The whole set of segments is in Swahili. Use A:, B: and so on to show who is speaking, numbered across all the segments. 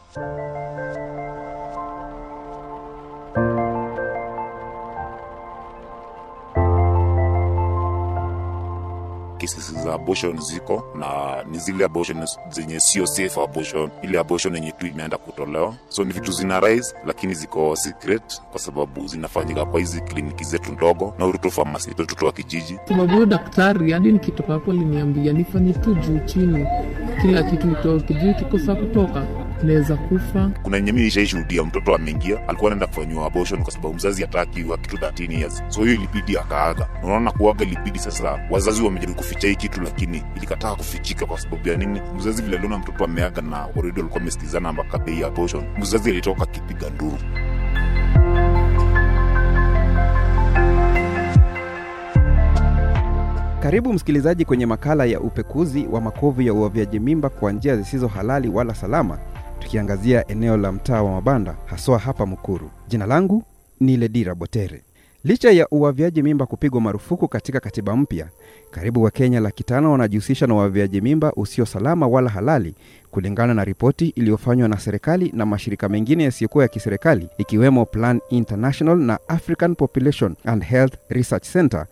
A: cases za abortion ziko na ni zile abortion zenye sio safe abortion, ile abortion yenye tu imeenda kutolewa. So ni vitu zina rise, lakini ziko secret kwa sababu zinafanyika kwa hizi kliniki zetu ndogo na urutu famasi watoto wa kijiji.
B: sababu huyo daktari hadi nikitoka hapo aliniambia nifanye tu juu chini, kila kitu itoke juu, kikosa kutoka naweza kufa.
A: Kuna yenye mimi nishaishuhudia, mtoto ameingia, alikuwa anaenda kufanyiwa abortion kwa sababu mzazi hataki wa kitu 13 years, so hiyo ilibidi akaaga. Unaona, kuaga ilibidi sasa, wazazi wamejaribu kuficha hii kitu, lakini ilikataa kufichika. Kwa sababu ya nini? Mzazi vile aliona mtoto ameaga na already walikuwa wamesikizana mpaka bei ya abortion, mzazi alitoka akipiga nduru.
C: Karibu msikilizaji kwenye makala ya upekuzi wa makovu ya uavyaji mimba kwa njia zisizo halali wala salama, tukiangazia eneo la mtaa wa mabanda haswa hapa Mukuru. Jina langu ni Ledira Botere. Licha ya uavyaji mimba kupigwa marufuku katika katiba mpya, karibu Wakenya laki tano wanajihusisha na uavyaji mimba usio salama wala halali, kulingana na ripoti iliyofanywa na serikali na mashirika mengine yasiyokuwa ya kiserikali ikiwemo Plan International na African Population and Health Research Center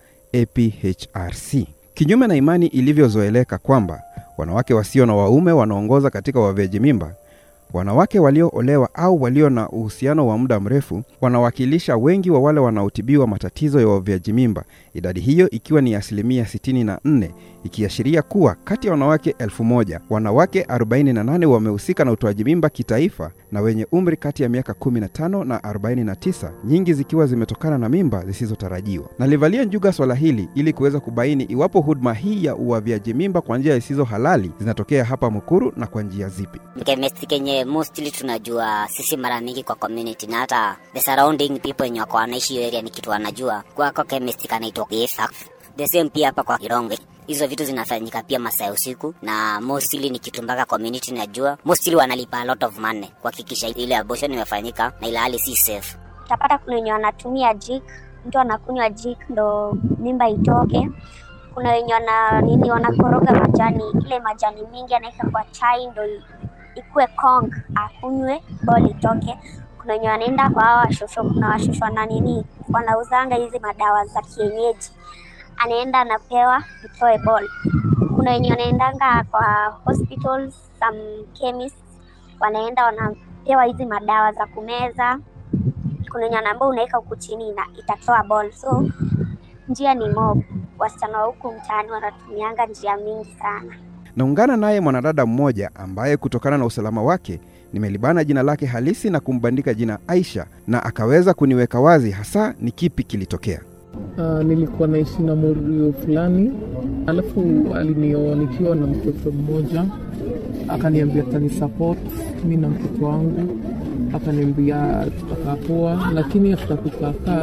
C: APHRC. Kinyume na imani ilivyozoeleka kwamba wanawake wasio na waume wanaongoza katika uavyaji mimba, wanawake walioolewa au walio na uhusiano wa muda mrefu wanawakilisha wengi wa wale wanaotibiwa matatizo ya uavyaji mimba, idadi hiyo ikiwa ni asilimia 64, ikiashiria kuwa kati ya wanawake elfu moja wanawake 48 wamehusika na utoaji mimba kitaifa na wenye umri kati ya miaka 15 na 49, nyingi zikiwa zimetokana na mimba zisizotarajiwa. Nalivalia njuga swala hili ili kuweza kubaini iwapo huduma hii ya uavyaji mimba kwa njia zisizo halali zinatokea hapa Mukuru na kwa njia zipi.
D: chemist kenye mostly tunajua sisi mara mingi kwa community na hata the surrounding people wenye wako wanaishi hiyo area ni kitu wanajua kwako chemist kanaitwa Gefa. the same pia hapa kwa Kironge hizo vitu zinafanyika pia masaa ya usiku na mostly ni kitu mpaka community najua mostly wanalipa a lot of money kuhakikisha ile abortion imefanyika na ile hali si safe
E: utapata kuna wenye wanatumia jik mtu anakunywa jik ndo mimba itoke kuna wenye wana nini wanakoroga majani ile majani mingi anaweka kwa chai ndo i- ikue kong akunywe bol itoke kuna wenye wanaenda kwa hawa washosho kuna washosho na nini wanauzanga hizi madawa za kienyeji anaenda anapewa itoe ball kuna wenye wanaendanga kwa hospitals some chemists wanaenda wanapewa hizi madawa za kumeza kuna wenye wanaambia unaweka huku chini na itatoa ball so njia ni mob wasichana wa huku mtaani wanatumianga njia mingi sana
C: Naungana naye mwanadada mmoja ambaye kutokana na usalama wake nimelibana jina lake halisi na kumbandika jina Aisha, na akaweza kuniweka wazi hasa ni kipi kilitokea.
B: Uh, nilikuwa naishi na morio fulani, alafu alinioa nikiwa na mtoto mmoja, akaniambia atanisupport mi na mtoto wangu, akaniambia tutakaa poa, lakini after kukaakaa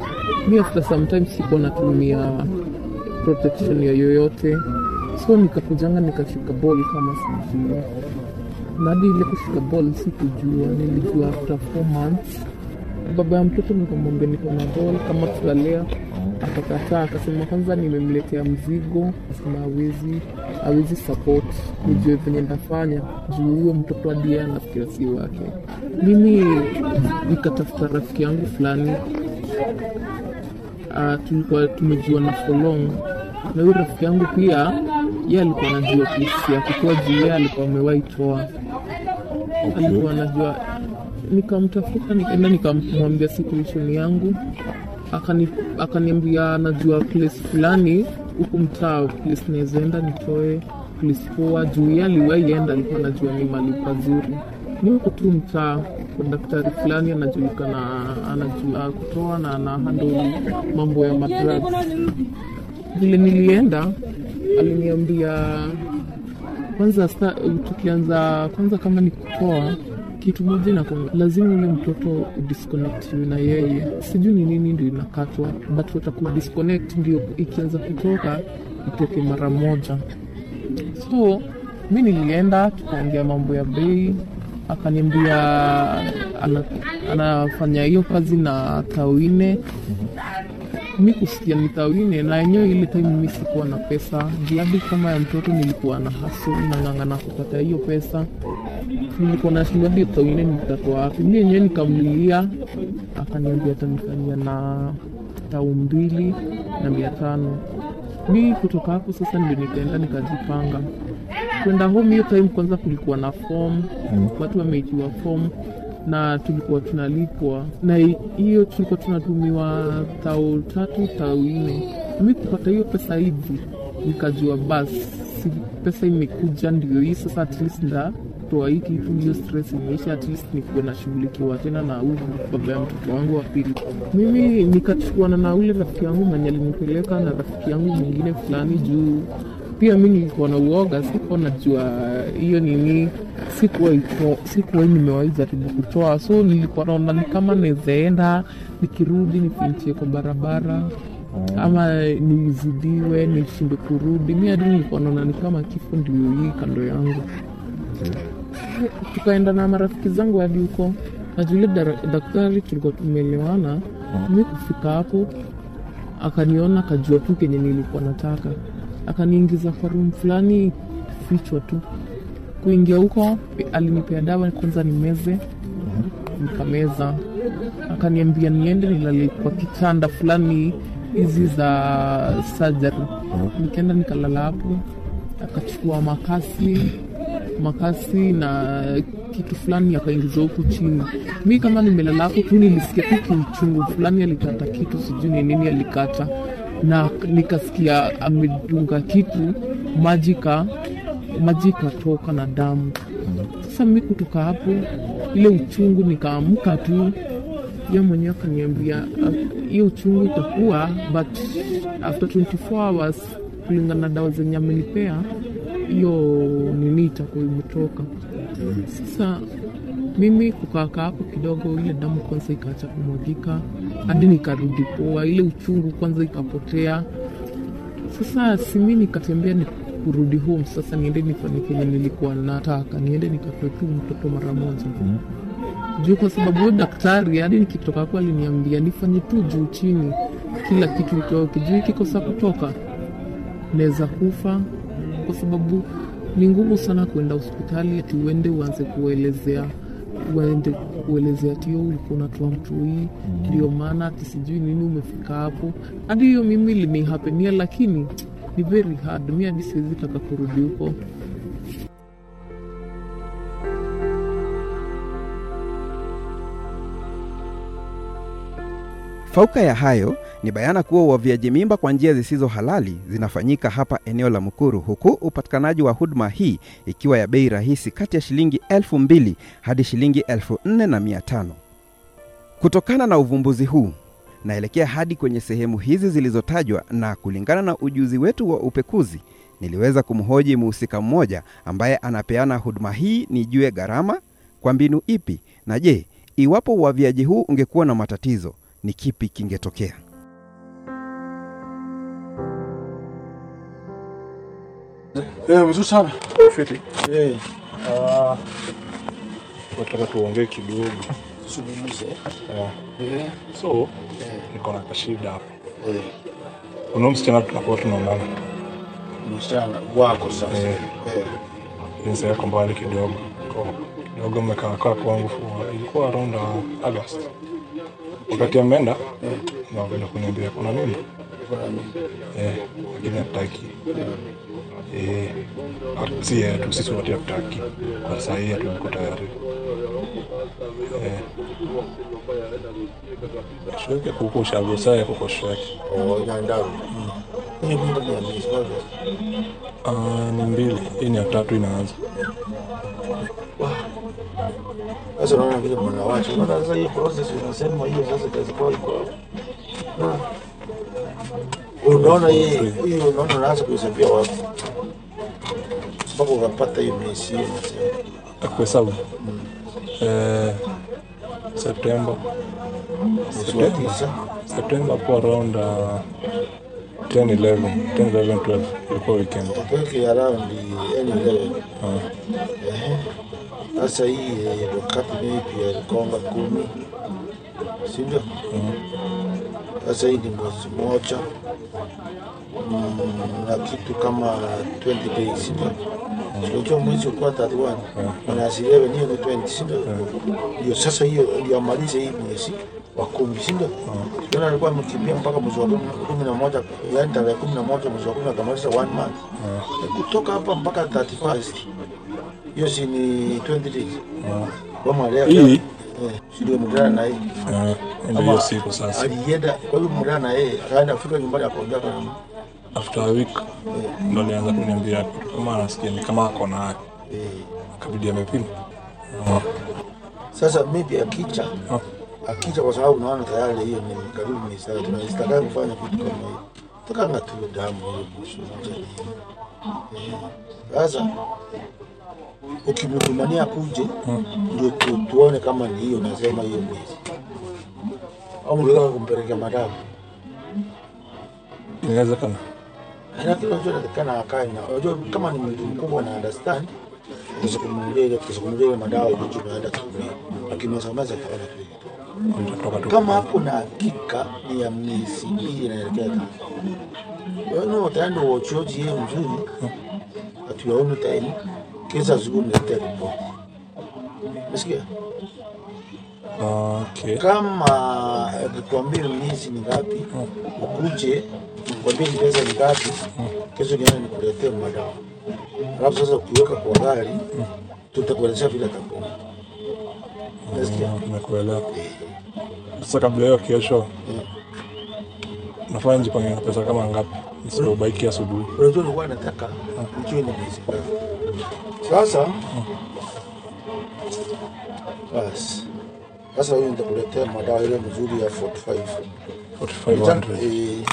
B: mi after sometimes sikuwa natumia protection ya yoyote, so nikakujanga nikashika ball kama sijui na hadi ile kushika ball sikujua, nilijua after four months baba ya mtoto nikamwambia niko na ball kama tutalea akakataa akasema kwanza nimemletea mzigo asema awezi awezi support nijue venye ndafanya juu huyo mtoto hadi yeye anafikira si wake mimi nikatafuta rafiki yangu fulani uh, tulikuwa tumejua na for long na huyo rafiki yangu pia ye alikuwa anajua kesi ya kutoa juu yeye alikuwa amewahi toa alikuwa anajua nikamtafuta nikaenda nikamwambia situation yangu akani akaniambia anajua place fulani huku mtaa place nawezaenda nitoe place poa juu ye aliwahi enda alikuwa anajua ni mali pazuri ni huku tu mtaa kwa daktari fulani anajulikana anajua kutoa na ana handle mambo ya madrugs vile nilienda aliniambia kwanza sta, tukianza kwanza kama ni kutoa kitu moja na lazima ule mtoto udisconnect na yeye sijui ni nini ndio inakatwa but wataku disconnect ndio ikianza kutoka itoke mara moja so mi nilienda tukaongea mambo ya bei akaniambia ana, anafanya hiyo kazi na tawine mi kusikia ni tawine na yenyewe ile time mi sikuwa na pesa jiadi kama ya mtoto nilikuwa na hasu nang'ang'ana kupata hiyo pesa nilikuwa nashindwa hadi tawine nitatoa wapi mi yenyewe nikamlilia akaniambia atanifanyia na tau mbili na mia tano mi kutoka hapo sasa ndio nikaenda nikajipanga kwenda home hiyo time kwanza kulikuwa na form watu wameitiwa form na tulikuwa tunalipwa na hi- hiyo tulikuwa tunatumiwa tao tatu tao nne mi kupata hiyo pesa hivi nikajua basi si pesa imekuja ndio hii sasa at least ndatoa hii kitu hiyo stress imeisha at least nikuwe nashughulikiwa tena na huyu baba ya mtoto wangu wa pili mimi nikachukuana na ule rafiki yangu mwenye alinipeleka na rafiki yangu mwingine fulani juu pia mi nilikuwa na uoga sikuwa najua hiyo nini sikuwa iko- sikuwa nimewahi jaribu kutoa so nilikuwa naona ni kama nezaenda nikirudi nifinchie kwa barabara ama nizidiwe nishinde kurudi mi hadi nilikuwa naona ni kama kifo ndio hii kando yangu tukaenda na marafiki zangu hadi huko na yule dara- daktari tulikuwa tumeelewana mi kufika hapo akaniona akajua tu kenye nilikuwa nataka akaniingiza kwa room fulani fichwa tu kuingia huko alinipea dawa kwanza nimeze nikameza akaniambia niende nilale kwa kitanda fulani hizi za surgery nikaenda nikalala hapo akachukua makasi makasi na kitu fulani akaingiza huku chini mi kama nimelala hapo tu nilisikia tu kiuchungu fulani alikata kitu sijui ni nini alikata na nikasikia amedunga kitu maji ka maji ikatoka na damu sasa mi kutoka hapo ile uchungu nikaamka tu ye mwenyewe akaniambia "Ah, hiyo uchungu itakuwa but after 24 hours kulingana na dawa zenye amenipea hiyo nini itakuwa imetoka sasa mimi kukaakaa hapo kidogo ile damu kwanza ikaacha kumwagika hadi nikarudi poa ile uchungu kwanza ikapotea sasa simi nikatembea ni kurudi home sasa niende nifanye kenye nilikuwa nataka niende nikatoe tu mtoto mara moja juu kwa sababu huyo daktari hadi nikitoka hapo aliniambia nifanye tu juu chini kila kitu itoke juu ikikosa kutoka naweza kufa kwa sababu ni ngumu sana kuenda hospitali ati uende uanze kuelezea uende kuelezea tio ulikuwa unatoa mtu hii ndio maana ati sijui nini umefika hapo hadi hiyo mimi linihapenia lakini ni very hard mi hadi siwezi taka kurudi huko
C: Fauka ya hayo ni bayana kuwa uavyaji mimba kwa njia zisizo halali zinafanyika hapa eneo la Mukuru, huku upatikanaji wa huduma hii ikiwa ya bei rahisi kati ya shilingi elfu mbili hadi shilingi elfu nne na mia tano. Kutokana na uvumbuzi huu naelekea hadi kwenye sehemu hizi zilizotajwa, na kulingana na ujuzi wetu wa upekuzi niliweza kumhoji mhusika mmoja ambaye anapeana huduma hii nijue gharama kwa mbinu ipi, na je, iwapo uavyaji huu ungekuwa na matatizo ni kipi kingetokea?
F: Eh, mzuri sana. Fiti. Eh. Ah. Nataka tuongee kidogo.
G: Zungumze.
F: Eh. So, niko na kashida hapo. Eh. Kuna msichana tunakuwa tunaonana.
G: Msichana wako sasa.
F: Eh.
G: Eh.
F: Jinsi yako mbali kidogo. Kwa kidogo mmekaa kaa kwangu for ilikuwa around uh, August. Wakati ameenda na wakaja kuniambia kuna nini?
G: Kuna nini?
F: Eh, lakini hataki. Eh, si yetu sisi wote hatutaki. Kwa saa hii hatuko tayari. Eh. Shweke kuko ushago saye kuko shweke.
G: Oh, nyandawi. Hiyo mimba ni ya miezi ngapi?
F: Ah, ni mbili. Hii ni ya tatu inaanza.
G: Sasa unaona vile mnawacha. Unaona sasa hii process unasema hiyo sasa itakuwa iko. Ah. Unaona hii hii unaona unaanza kuisapia wapi? Mpaka ukapata hiyo miezi hiyo unasema.
F: Kuhesabu. Eh, September.
G: Mwezi wa tisa.
F: September hapo around uh, 10, 11, 10, 11, 12 ilikuwa weekend.
G: Weke around any level.
F: Ah.
G: Ehe. Sasa hii eh, wakati maybe alikonga kumi, si ndio? Sasa hii ni mwezi moja mm, na kitu kama 20 days, si ndio? unajua mwezi ulikuwa 31 wanaashiria wenyewe ni 20 si ndio? Ndio sasa hiyo ndio amalize hii mwezi wa kumi si ndio? Yule alikuwa amekimbia mpaka mwezi wa kumi- kumi na moja yaani tarehe kumi na moja mwezi wa kumi akamaliza one month kutoka hapa mpaka 31st hiyo si ni 20 days kama leo
F: Hii?
G: eh, si ndio mdana na hii
F: Eh, ndio hiyo siku sasa
G: alienda kwa hiyo mdana na yeye akaenda Afrika nyumbani akaongea na
F: after a week ndo alianza kuniambia kama anasikia ni kama ako na
G: eh,
F: akabidi amepima Ah,
G: Sasa maybe akija
F: Ah.
G: akija, kwa sababu naona tayari hiyo ni karibu ni saa tunastaka kufanya kitu kama hiyo, tukanga tu damu ile busu moja ni eh. Sasa ukimtumania kuje ndio tu, tuone kama ni hiyo, nasema hiyo mwezi au mlitaka kumpelekea madamu
F: inawezekana
G: lakini unajua inatakikana akae na unajua kama ni mtu mkubwa na understand kuzungumzia ile kuzungumzia ile madawa ndio tunaenda kutumia, lakini wasambaza kaona tu
F: nitatoka tu
G: kama hapo na hakika ni ya miezi mbili inaelekea tatu. Wewe utaenda uochoji hiyo mzuri, hatuyaoni time kisa siku mlete ripoti. Nasikia
F: okay
G: kama nikwambie miezi ni ngapi, ukuje nikwambie ni pesa ni ngapi, kesho niende nikuletee madawa. Alafu sasa ukiweka kwa gari, tutakuelezea vile takuwa. Nasikia
F: Ah, nimekuelewa sasa kabla hiyo kesho nafanya jipange na pesa kama ngapi nisipobaiki asubuhi
G: unajua nilikuwa nataka nijue ni mwezi gani. Sasa basi, sasa huyu nitakuletea madawa ile mzuri ya 45
F: 4500
G: Eh,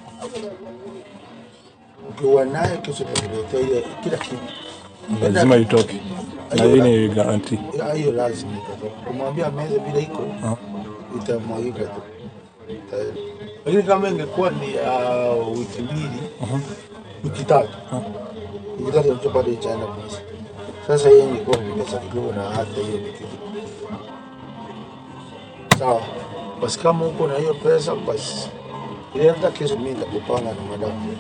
G: ukiwa naye kesho nitakuletea ile kila kitu
F: lazima itoke na hii ni garanti
G: Ya, hiyo lazima itatoka. kumwambia meza vile iko
F: Ah.
G: itamwagika tu Ita- lakini kama ingekuwa ni ya wiki mbili wiki tatu wiki tatu ndio bado ichaenda mwezi sasa hiyo ingekuwa ni pesa kidogo na hata hiyo ni kitu sawa basi kama uko na hiyo pesa basi ile hata kesho mimi nitakupanga na madamu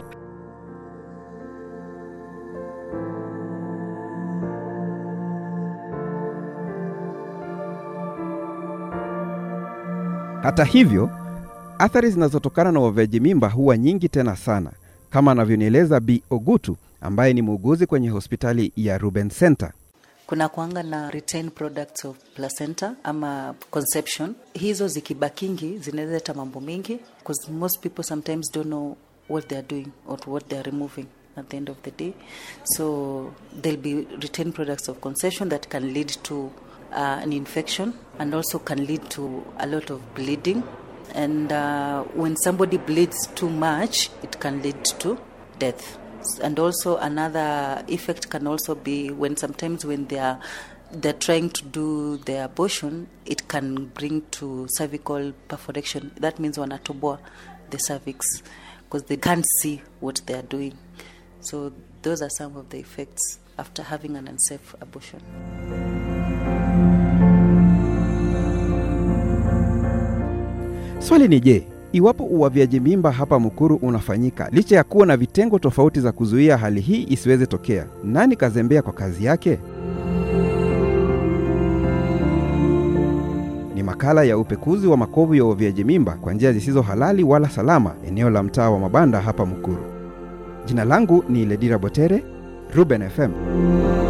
C: Hata hivyo, athari zinazotokana na uavyaji mimba huwa nyingi tena sana, kama anavyonieleza Bi Ogutu ambaye ni muuguzi kwenye hospitali ya Ruben Center.
H: kuna kuanga na retained products of placenta ama conception hizo zikibakingi zinaweza leta mambo mingi because most people sometimes don't know what they are doing or what they are removing at the end of the day so there'll be retained products of conception that can lead to uh, an infection and also can lead to a lot of bleeding and uh, when somebody bleeds too much it can lead to death and also another effect can also be when sometimes when they are they're trying to do their abortion it can bring to cervical perforation that means wanatoboa the cervix because they can't see what they are doing so those are some of the effects after having an unsafe abortion
C: Swali ni je, iwapo uavyaji mimba hapa Mukuru unafanyika licha ya kuwa na vitengo tofauti za kuzuia hali hii isiweze tokea, nani kazembea kwa kazi yake? Ni makala ya upekuzi wa makovu ya uavyaji mimba kwa njia zisizo halali wala salama, eneo la mtaa wa Mabanda hapa Mukuru. Jina langu ni Ledira Botere, Ruben FM.